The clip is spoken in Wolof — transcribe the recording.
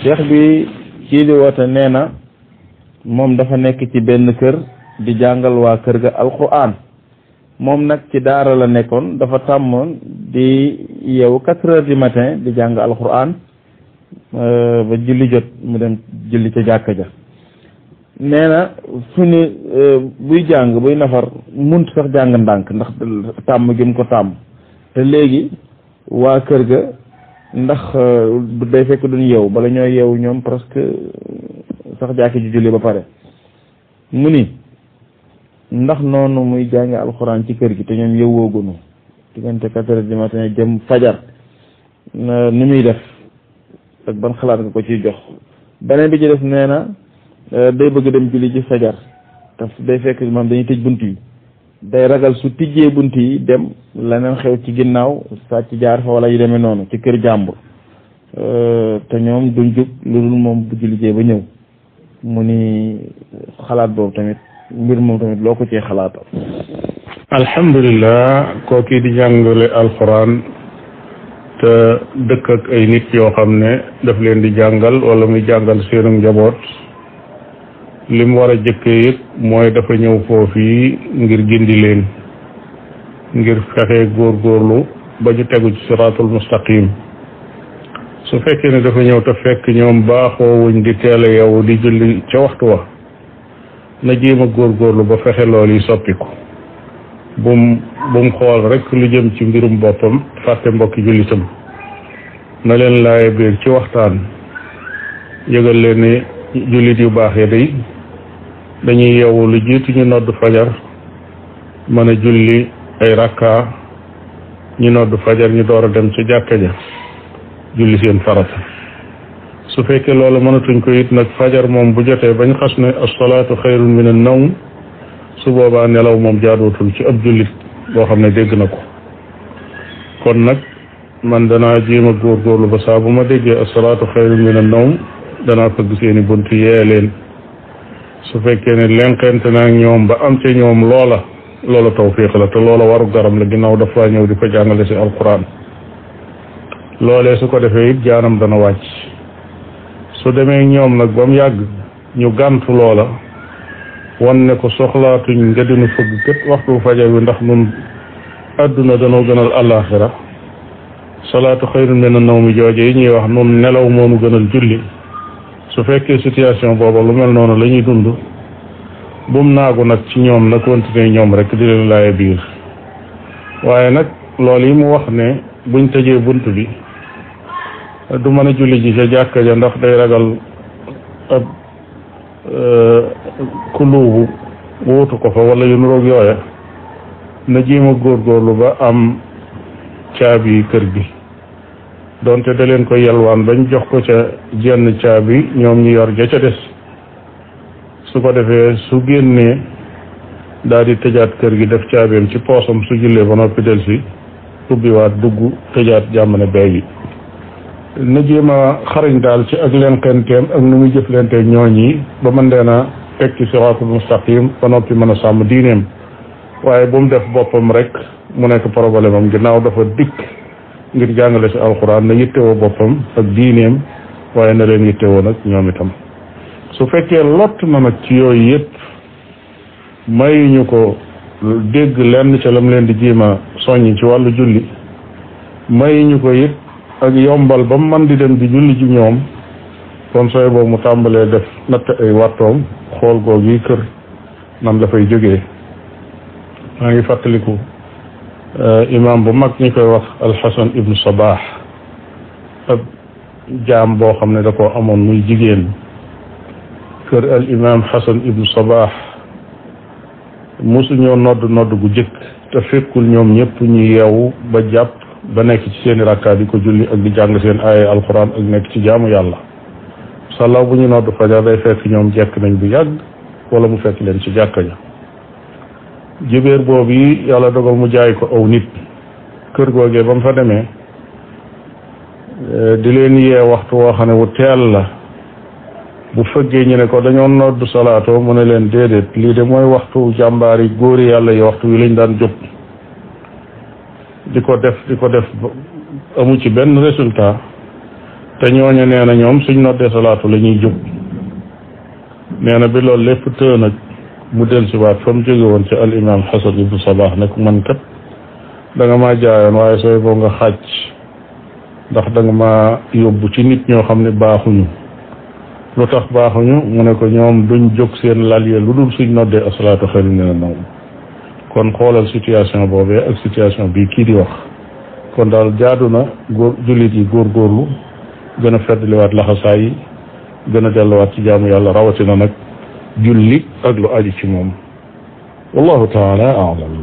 cheikh bi kii di woote nee na moom dafa nekk ci benn kër di jàngal waa kër ga alquran moom nag ci daara la nekkoon dafa tàmmoon di yeewu quatre heures du matin di jàng alquran ba julli jot mu dem julli ca jàkka ja nee na fu ni buy jàng buy nafar munt sax jàng ndànk ndax tàmm gi mu ko tàmm te léegi waa kër ga ndax day fekk duñ yeewu bala ñoo yeewu ñoom presque sax jàkki ji julli ba pare mu ni ndax noonu muy jànge alxuraan ci kër gi te ñoom yeewoogunu diggante quatre heures du matin jëm fajar ni muy def ak ban xalaat nga ko ciy jox beneen bi ci def nee na day bëgg dem julli ci fajar te day fekk maam dañuy tëj bunt yi day ragal su tijjee bunt yi dem leneen xew ci ginnaaw sàcc jaar fa wala yu demee noonu ci kër jàmbur te ñoom duñ jug lu dul moom bu jullijee ba ñëw mu ni xalaat boobu tamit mbir moom tamit loo ko cee xalaatal alhamdulilah kooki di jàngale alquran te dëkk ak ay nit yoo xam ne daf leen di jàngal wala muy jàngal seenu njaboot li mu war a jëkkee it mooy dafa ñëw foofii ngir gindi leen ngir fexe góorgóorlu ba ñu tegu ci siraatul mustaqim su fekkee ne dafa ñëw te fekk ñoom baaxoo wuñ di teel a yow di julli ca waxtu wa na jéem a góorgóorlu ba fexe loolu yi soppiku bum bum xool rek lu jëm ci mbirum boppam fàtte mbokki jullitam na leen laaye biir ci waxtaan yëgal leen ne jullit yu baax ya day dañuy yeewu lu jiitu ñu nodd fajar mën a julli ay rakka ñu nodd fajar ñu door a dem ca jàkka ja julli seen farata su fekkee loolu mënatuñ ko it nag fajar moom bu jotee bañ xas ne asalaatu xayrun min an nawm su boobaa nelaw moom jaaduwatul ci ab jullit boo xam ne dégg na ko kon nag man danaa jéem a góorgóorlu ba saa bu ma déggee asalaatu xayrun min an nawm danaa fëgg seeni bunt yee leen su fekkee ne lenqente naa ñoom ba am ca ñoom loola loola tawfiq la te loola waru garam la ginnaaw dafa ñëw di ko jàngale si alquran loolee su ko defee it jaanam dana wàcc su demee ñoom nag ba mu yàgg ñu gàntu loola wan ne ko soxlaatuñ nga dinu fëgg kët waxtu fajar wi ndax nun àdduna danoo gënal àllaaxira salaatu xayrun mina nawmi jooje yi ñuy wax nun nelaw moonu gënal julli su fekkee situation booba lu mel noonu la ñuy dund bum naagu nag ci ñoom na continuer ñoom rek di leen laaye biir waaye nag loolu yi mu wax ne buñ tëjee bunt bi du mën a julli ji ca jàkka ja ndax day ragal ab kuluubu wuutu ko fa wala yu nuroog yooya na jéem a góorgóorlu ba am caabi kër gi donte da leen ko yelwaan bañ jox ko ca jenn caabi ñoom ñu yor ja ca des su ko defee su génnee daal di tëjaat kër gi def caabeem ci poosam su jullee ba noppi del si ubbiwaat dugg tëjaat jàmmane bay yi na jéem a xarañ daal ci ak leen xenteem ak nu muy jëflanteeg ñooñ yi ba mën leen a teg ci siraatul mustaqim ba noppi mën a sàmm diineem waaye bu mu def boppam rek mu nekk problème am ginnaaw dafa dikk ngir jàngale si alxuraan na yittewoo boppam ak diineem waaye na leen yittewoo nag ñoom itam su fekkee lott na nag ci yooyu yëpp mayuñu ko dégg lenn ca lam leen di jiima soññ ci wàllu julli mayuñu ko it ak yombal ba mu man di dem di julli ci ñoom kon sooy boobu mu tàmbalee def natt ay wattoom xool goog yi kër nan la fay jógee maa ngi fàttaliku imam bu mag ñi koy wax alxasan ibnu sabah ab jaam boo xam ne da koo amoon muy jigéen kër al imam xasan ibnu sabah mosuñoo nodd nodd gu jëkk te fekkul ñoom ñëpp ñu yeewu ba jàpp ba nekk ci seeni rakkaat di ko julli ak di jàng seen aaya alquran ak nekk ci jaamu yàlla sàllaaw bu ñu nodd fajar day fekk ñoom jekk nañ bu yàgg wala mu fekk leen ci jàkka ja jibéer boobu yi yàlla dogal mu jaay ko aw nit kër googee ba mu fa demee di leen yee waxtu woo xam ne wu teel la bu fëggee ñu ne ko dañoo nodd salaatoo mu ne leen déedéet lii de mooy waxtu jàmbaar yi góori yàlla yi waxtu wi lañ daan jóg di ko def di ko def amu ci benn résultat te ñooñu nee na ñoom suñ noddee salaatu la ñuy jóg nee na bi loolu lépp tëë nag mu dellusiwaat fa mu jóge woon ci al imam xasan ibnu sabah ne ko man kat da nga maa jaayoon waaye sooy boo nga xàcc ndax da nga maa yóbbu ci nit ñoo xam ne baaxuñu lu tax baaxuñu mu ne ko ñoom duñ jóg seen lal ya lu dul suñ noddee asalaatu xayru mina nawm kon xoolal situation boobee ak situation bii kii di wax kon daal jaadu na góor jullit yi góorgóorlu gën a feddliwaat laxasaay yi gën a delluwaat ci jaamu yàlla rawatina nag julli ak lu aju ci moom wallahu taala alam